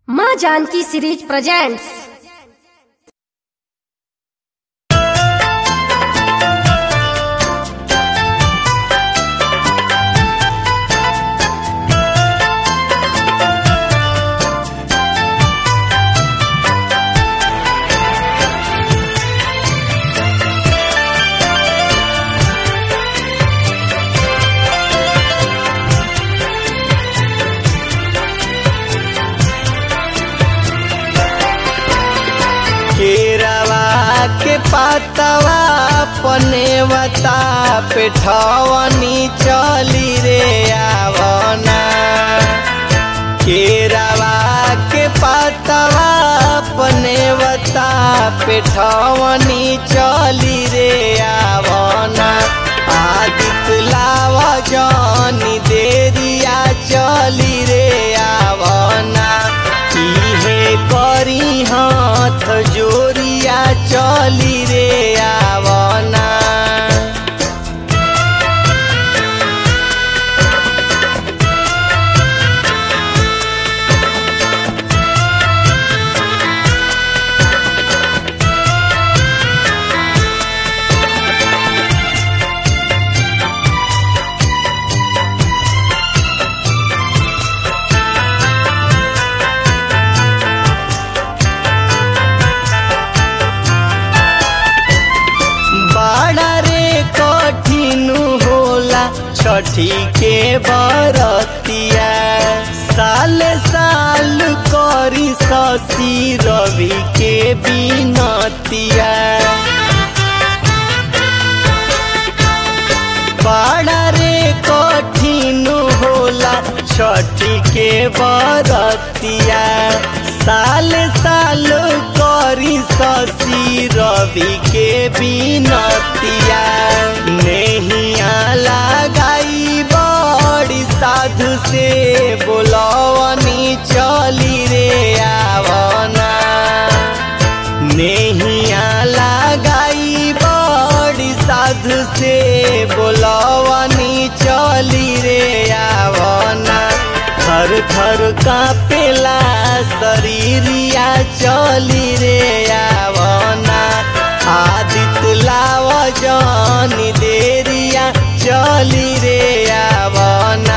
माँ Janaki series presents केरवा के पातवा पनेवता पेठवनी चली रे आवना केरवा के पातवा पनेवता पेठवनी चली रे आवना आदित लाव जनी देरिया चली रे आवना इहे करी हाथ जोरिया चली रे आवना बाड़ा रे कठिन होला छठी के बरतिया साल साल करी शशि रवि के बिनतिया बाड़ा रे कठिन होला छठी के बरतिया साल साल करी शशि रवि के बिनतिया नहिया लगाई बड़ी साधु से बोलवनी चली रे आवना नहिया लगाई बड़ी साधु से बोलवनी चली रे आवना थर थर कापेला शरीरिया चली रे आवना आदित लाव जनी देरिया चली रे आवना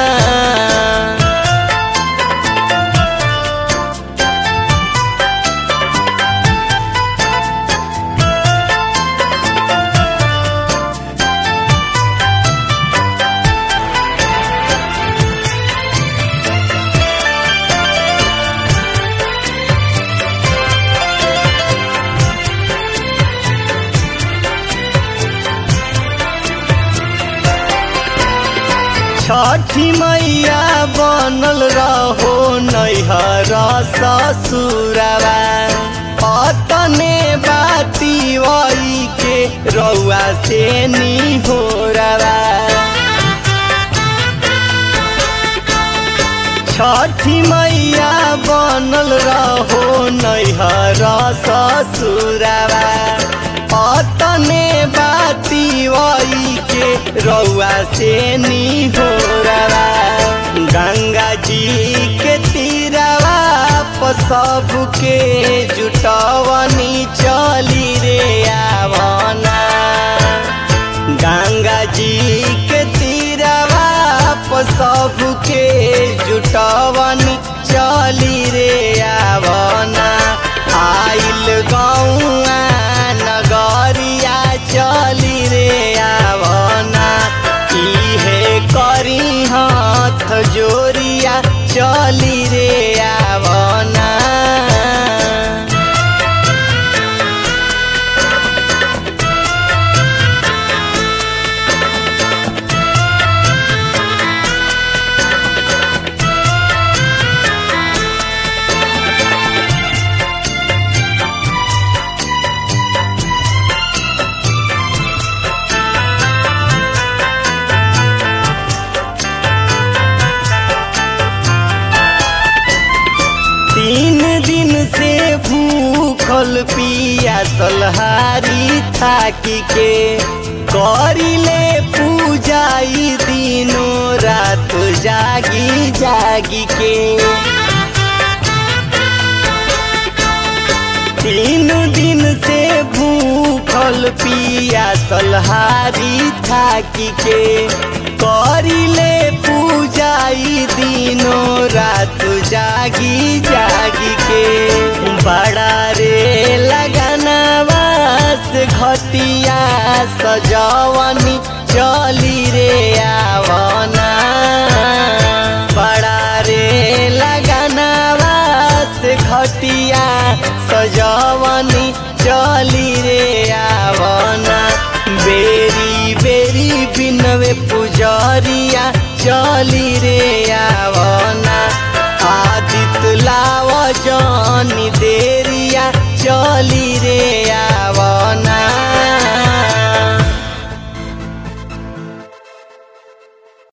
छठी मैया बनल रहो नैहर ससुरवा अतने बाती वही के रउआ से नी हो छठी मैया बनल रहो नैहर ससुरवा अतने बाती वही के रउआ से नी हो गंगा जी के तीरवा सबके जुटवनी चली रे आवना गंगा जी के तीरवा सबके जुटवनी चली रे आवना आइल गौआ नगरिया चली रे आवना इहे करी हाथ जोरिया चली रे आवना तीन दिन से भूखल पिया सलहारी थाकी के करिले पूजाई दिनो रात जागी जागी के तीन दिन से भूखल पिया सलहारी थाकी के करिले पूजाई दिनों रात जागी जागी के बड़ा रे लगनवा से घटिया सजवनी चली रे आवना बड़ा रे लगनवा से घटिया सजवनी चली रे आवना बेरी बेरी बिनवे पुजरिया चली रे आवना